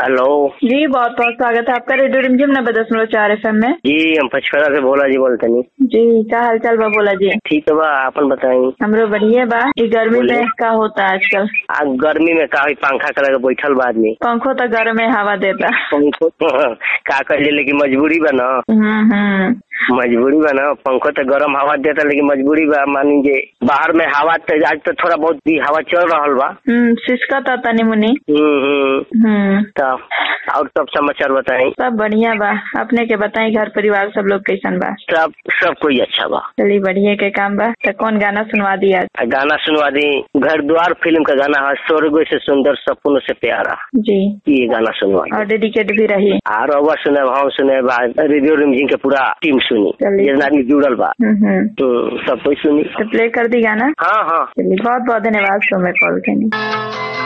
Hello जी बहुत बहुत स्वागत है आपका रेडियो रिमझिम नब्बे दशमलव चार एफ एम में जी हम पचपरा से भोला जी बोलते नहीं जी का हाल चाल बा बोला जी ठीक है बा अपन बताई हमरो बढ़िया बा ई गर्मी बोलिए। में का होता है आजकल आ गर्मी में का होई पंखा करा के बैठल बा आदमी पंखो तो गर्म में हवा देता पंखो का कर लेकिन मजबूरी बा ना हम्म हम्म मजबूरी बा ना पंखो तो गरम हवा देता लेकिन मजबूरी बा मानी जे बाहर में हवा तो आज तो थोड़ा बहुत भी हवा चल रहल बा हम्म सिसका था तनी मुनी हम्म हम्म हम्म तब और सब समाचार बताई सब बढ़िया बा अपने के बताई घर परिवार सब लोग कैसन बा सब सब कोई अच्छा बा चलिए बढ़िया के काम बा तो कौन गाना सुनवा दिया आ गाना सुनवा दी घर द्वार फिल्म का गाना है स्वर्ग से सुंदर सपनों से प्यारा जी ये गाना सुनवा दी। और डेडिकेट भी रही और अवर सुने हम सुने बा रेडियो रिमझिम के पूरा टीम सुनी चलिए। जितना आदमी जुड़ल बा हम्म हम्म तो सब कोई सुनी तो प्ले कर दी गाना हाँ हाँ चलिए बहुत बहुत धन्यवाद सो में कॉल करने